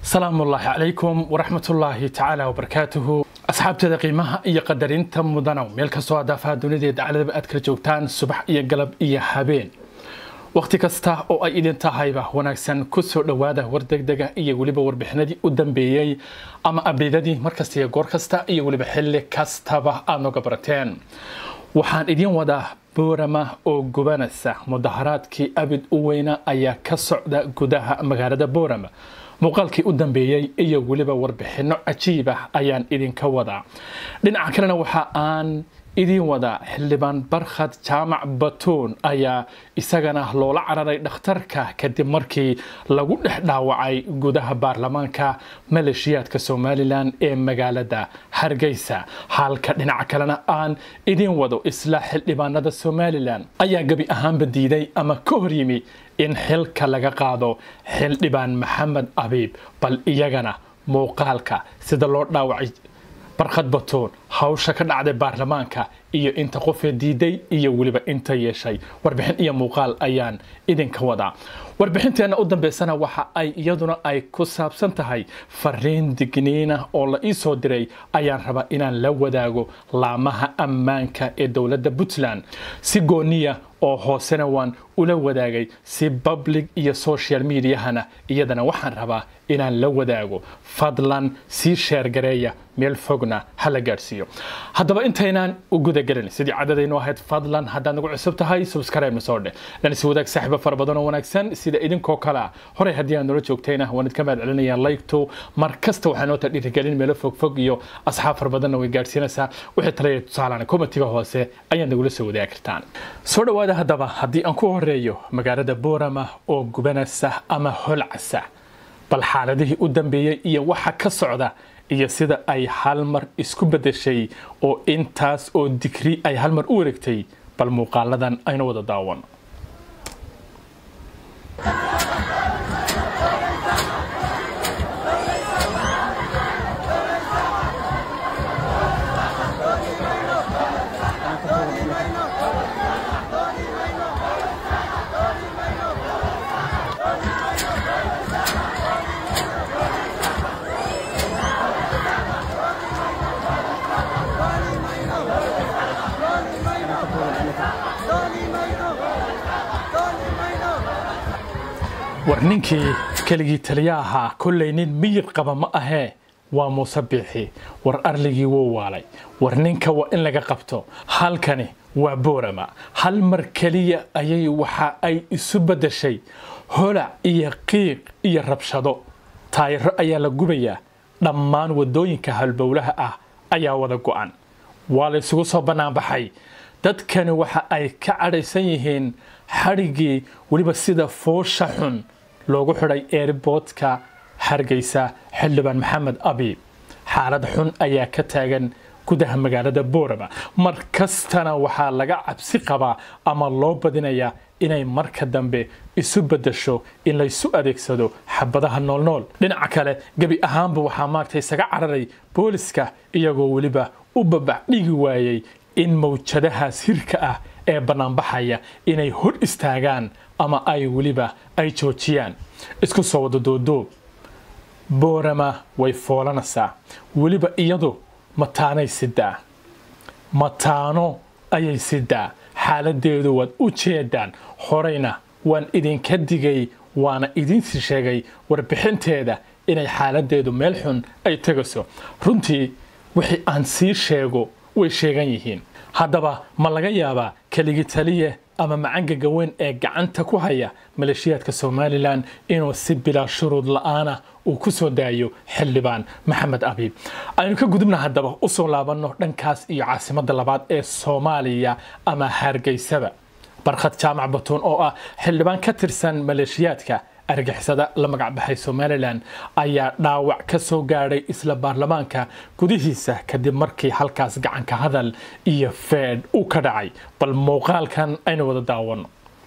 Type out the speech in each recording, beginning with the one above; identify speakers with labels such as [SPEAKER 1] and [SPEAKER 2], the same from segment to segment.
[SPEAKER 1] salaamu ullaahi calaykum waraxmatullaahi tacaala wabarakaatuhu asxaabteeda qiimaha iyo qadarinta mudanow meel kastoo adaafaha dunida dacladaba aad kala joogtaan subax iyo galab iyo habeen wakhti kasta oo ay idin tahayba wanaagsan ku soo dhowaada war degdega iyo weliba warbixinadii u dambeeyey ama abdeydadii markasta iyo goor kasta iyo weliba xilli kastaba aad nooga barateen waxaan idiin wadaa boorama oo gubanaysa mudaharaadkii abid u weyna ayaa ka socda gudaha magaalada boorama muuqaalkii u dambeeyey iyo weliba warbixinno cajiib ah ayaan idinka wadaa dhinaca kalena waxa aan idiin wadaa xildhibaan barkhad jaamac batuun ayaa isagana loola cararay dhakhtarka kadib markii lagu dhex dhaawacay gudaha baarlamaanka maleeshiyaadka somalilan ee magaalada hargeysa halka dhinaca kalena aan idiin wado isla xildhibaanada somalilan ayaa gebi ahaanba diiday ama ka hor yimi in xilka laga qaado xildhibaan maxamed abiib bal iyagana muuqaalka sida loo dhaawacay barkhad batuun hawsha ka dhacday baarlamaanka iyo inta qofee diiday iyo weliba inta yeeshay warbixin iyo muuqaal ayaan idinka wadaa warbixinteenna u dambeysana waxa ay iyaduna ay ku saabsan tahay fariin digniina oo la ii soo diray ayaan rabaa inaan la wadaago laamaha ammaanka ee dowladda puntland si gooniya oo hoosena waan ula wadaagay si public iyo social mediahana iyadana waxaan rabaa inaan la wadaago fadlan sii sheergareeya meel fogna hala gaadhsiiyo haddaba intaynaan u gudagelin sidii cadadaynu ahayd fadlan haddaad nagu cusub tahay subscribe soo dheh lanisi wadaag saaxiibo fara badan oo wanaagsan sida idinkoo kale ah horey haddii aan nala joogtayna waan idka mahad celinaya like-to mar kasta waxaa noo ta dhiirigelin meelo fogfog iyo asxaab fara badanna way gaadhsiinaysaa wixii talaya tusaalaan komitiga hoose ayaad nagula soo wadaagi kartaan soo dhowaada haddaba haddii aan ku horeeyo magaalada boorama oo gubanaysa ama holcasa bal xaaladihii u dambeeyey iyo waxa ka socda iyo sida ay hal mar isku bedeshay oo intaas oo digri ay hal mar u wareegtay bal muuqaaladan aynu wada daawan war ninkii keligii taliya ahaa kollay nin miyir qaba ma ahee waa muuse biixi war arligii wuu waalay war ninka waa in laga qabto halkani waa boorama hal mar keliya ayay waxa ay isu beddeshay holac iyo qiiq iyo rabshado taayiro ayaa la gubayaa dhammaan waddooyinka halbowlaha ah ayaa wada go'an waa la isugu soo bannaanbaxay dadkani waxa ay ka cadhaysan yihiin xadhiggii weliba sida foosha xun loogu xidhay eerboodka hargeysa xildhibaan maxamed abiib xaalad xun ayaa ka taagan gudaha magaalada boorama mar kastana waxaa laga cabsi qabaa ama loo badinayaa inay marka dambe isu beddesho in laysu adeegsado xabadaha noolnool dhinaca kale gebi ahaanba waxaa maagta isaga cararay booliska iyagoo weliba u babax dhigi waayey in mawjadahaas hirka ah ee bannaanbaxaya inay hor istaagaan ama ay weliba ay joojiyaan isku soo wada doodoob boorama way foolanaysaa weliba iyadu mataanay sidaa mataano ayay sidaa xaaladeedu waad u jeedaan horeyna waan idinka digay waana idinsi sheegay warbixinteeda inay xaaladeedu meel xun ay tegayso runtii wixii aan sii sheego way sheegan yihiin haddaba ma laga yaabaa keligi taliye ama macangaga weyn ee gacanta ku haya maleeshiyaadka somalilan inuu si bilaa shuruud la-aana uu ku soo daayo xildhibaan maxamed abiib aynu ka gudubna haddaba u soo laabanno dhankaas iyo caasimadda labaad ee soomaaliya ama hargeysaba barkhad jaamac batuun oo ah xildhibaan ka tirsan maleeshiyaadka argixisada la magacbaxay somalilan ayaa dhaawac ka soo gaadhay isla baarlamaanka gudihiisa kadib markii halkaas gacanka hadal iyo feedh uu ka dhacay bal muuqaalkan aynu wada daawano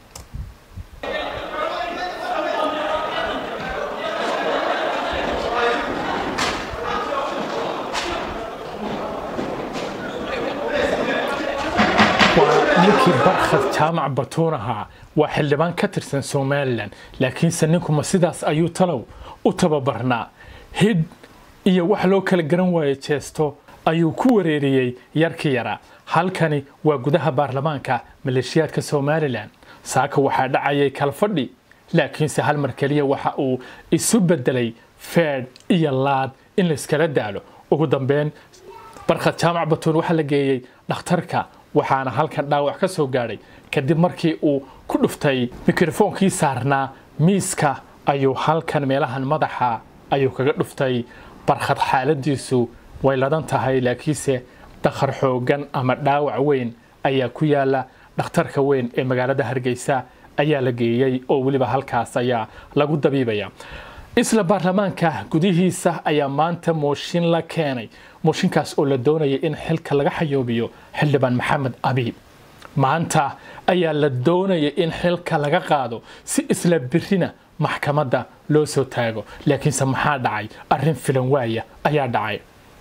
[SPEAKER 1] ninkii barkhad jaamac batuun ahaa waa xildhibaan ka tirsan somalilan laakiinse ninkuma sidaas ayuu talow u tababarnaa hidh iyo wax loo kala garan waayo jeesto ayuu ku wareeriyey yarkii yaraa halkani waa gudaha baarlamaanka maleeshiyaadka somalilan saaka waxaa dhacayay kalfadhi laakiinse hal mar keliya waxa uu isu bedelay feedh iyo laad in layskala daalo ugu dambeyn barkhad jaamac batuun waxaa la geeyey dhakhtarka waxaana halkan dhaawac ka soo gaadhay kadib markii uu ku dhuftay mikrofoonkii saarnaa miiska ayuu halkan meelahan madaxa ayuu kaga dhuftay barkhad xaaladiisu way ladan tahay laakiinse dakhar xoogan ama dhaawac weyn ayaa ku yaala dhakhtarka weyn ee magaalada hargeysa ayaa la geeyey oo weliba halkaas ayaa lagu dabiibaya isla baarlamaanka gudihiisa ayaa maanta mooshin la keenay mooshinkaas oo la doonaya in xilka laga xayoobiyo xildhibaan maxamed abiib maanta ayaa la doonaya in xilka laga qaado si isla birina maxkamadda loo soo taago laakiinse maxaa dhacay arrin filan waaya ayaa dhacay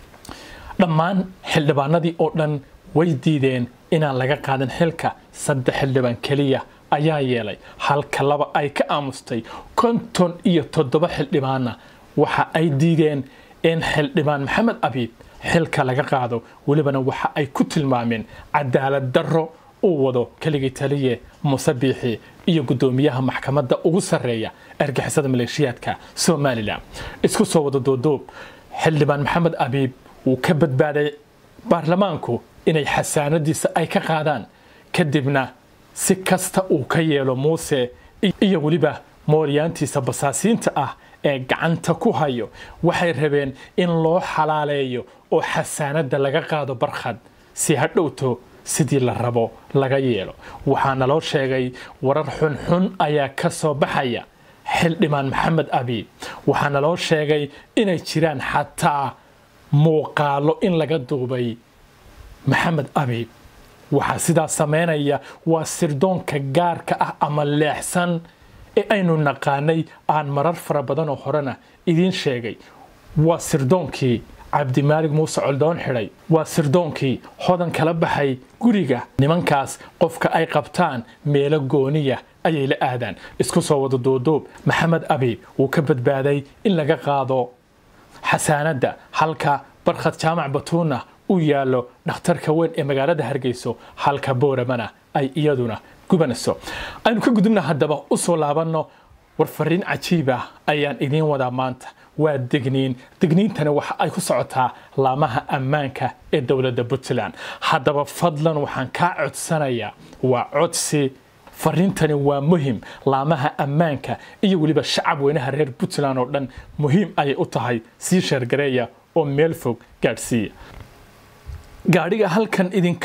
[SPEAKER 1] dhammaan xildhibaanadii oo dhan way diideen inaan laga qaadan xilka saddex xildhibaan keliya ayaa yeelay halka laba ay ka aamustay konton iyo toddoba xildhibaanna waxa ay diideen in xildhibaan maxamed abiib xilka laga qaado welibana waxa ay ku tilmaameen cadaalad darro uu wado keligii taliye muuse biixi iyo guddoomiyaha maxkamadda ugu sarreeya argixisada maleeshiyaadka somalilan isku soo wada doodoob xildhibaan maxamed abiib wuu ka badbaaday baarlamaanku inay xasaanadiisa ay ka qaadaan kadibna si kasta uu ka yeelo muuse iyo weliba mooryaantiisa basaasiinta ah ee gacanta ku hayo waxay rabeen in loo xalaaleeyo oo xasaanadda laga qaado barkhad si ha dhowto sidii la rabo laga yeelo waxaana loo sheegay warar xunxun ayaa ka soo baxaya xildhibaan maxamed abiib waxaana loo sheegay inay jiraan xataa muuqaalo in laga duubay maxamed abiib waxaa sidaa samaynaya waa sirdoonka gaarka ah ama leexsan ee aynu naqaanay aan marar fara badanoo horena idiin sheegay waa sirdoonkii cabdimaalig muuse coldoon xidhay waa sirdoonkii hodan kala baxay guriga nimankaas qofka ay qabtaan meelo gooniya ayay la aadaan isku soo wada doodoob maxamed abiib wuu ka badbaaday in laga qaado xasaanadda halka barkhad jaamac batuuna u yaallo dhakhtarka weyn ee magaalada hargeyso halka booramana ay iyaduna gubanayso aynu ka gudubna haddaba u soo laabanno warfariin cajiib ah ayaan idiin wadaa maanta waa degniin degniintani waxa ay ku socotaa laamaha ammaanka ee dowladda puntland haddaba fadlan waxaan kaa codsanayaa waa codsi fariintani waa muhim laamaha ammaanka iyo weliba shacab weynaha reer puntland oo dhan muhiim ayay u tahay sii sheergareeya oo meel fog gaadhsiiya gaadhiga halkan idinka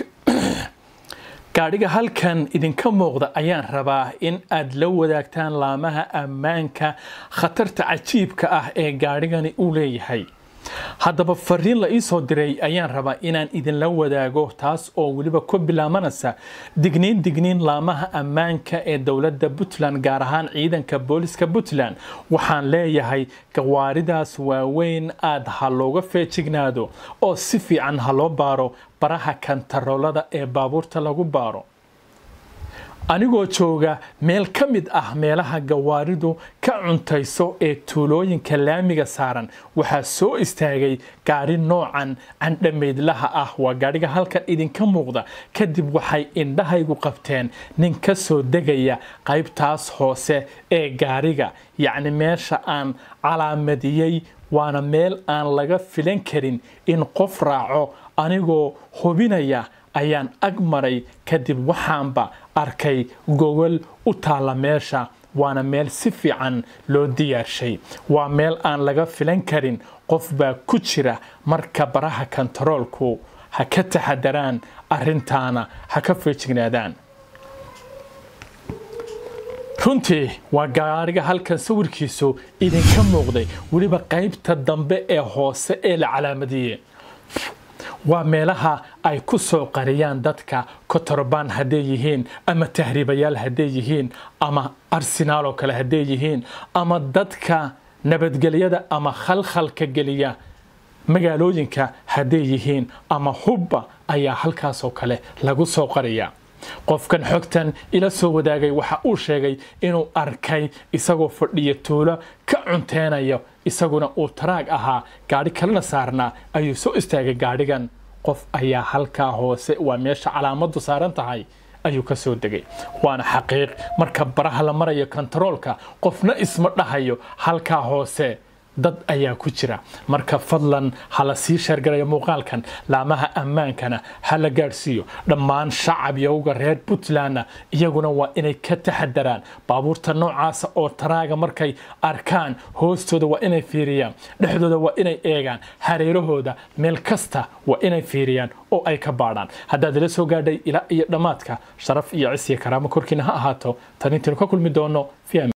[SPEAKER 1] gaadhiga halkan idinka muuqda ayaan rabaa in aad la wadaagtaan laamaha ammaanka khatarta cajiibka ah ee gaadhigani uu leeyahay haddaba fariin la ii soo diray ayaan rabaa inaan idinla wadaago taas oo weliba ku bilaamanaysa digniin digniin laamaha ammaanka ee dowladda puntland gaar ahaan ciidanka booliska puntland waxaan leeyahay gawaaridaas waaweyn aad ha looga feejignaado oo si fiican ha loo baaro baraha kantaroolada ee baabuurta lagu baaro anigoo jooga meel ka mid ah meelaha gawaaridu ka cuntayso ee tuulooyinka laamiga saaran waxaa soo istaagay gaari noocan candhamaydlaha ah waa gaadhiga halkan idinka muuqda kadib waxay indhahaygu qabteen nin ka soo degaya qaybtaas hoose ee gaariga yacni meesha aan calaamadiyey waana meel aan laga filan karin in qof raaco anigoo hubinaya ayaan ag maray kadib waxaanba arkay gogol u taalla meesha waana meel si fiican loo diyaarshay waa meel aan laga filan karin qof baa ku jira marka baraha kontaroolku ha ka taxadaraan arrintaana ha ka feejignaadaan runtii waa gaariga halkan sawirkiisu idinka muuqday weliba qaybta dambe ee hoose ee la calaamadiyey waa meelaha ay ku soo qariyaan dadka kotorobaan hadday yihiin ama tahriibayaal hadday yihiin ama arsenaal oo kale hadday yihiin ama dadka nabadgelyada ama khalkhalka geliya magaalooyinka hadday yihiin ama hubba ayaa halkaasoo kale lagu soo qariyaa qofkan xogtan ila soo wadaagay waxa uu sheegay inuu arkay isagoo fadhiya tuulo ka cunteynayo isaguna uu taraag ahaa gaadhi kalena saarnaa ayuu soo istaagay gaadhigan qof ayaa halkaa hoose waa meesha calaamadu saaran tahay ayuu ka soo degay waana xaqiiq marka baraha la marayo kontaroolka qofna isma dhahayo halkaa hoose dad ayaa ku jira marka fadlan hala sii sheergarayo muuqaalkan laamaha ammaankana ha la gaadhsiiyo dhammaan shacab yowga reer puntlandna iyaguna waa inay ka taxadaraan baabuurta noocaasa oo taraaga markay arkaan hoostooda waa inay fiiriyaan dhexdooda waa inay eegaan hareerahooda meel kasta waa inay fiiriyaan oo ay ka baadhaan haddaad ila soo gaadhay ilaa iyo dhammaadka sharaf iyo cis iyo karaamo korkiina ha ahaato tan intaynu ka kulmi doono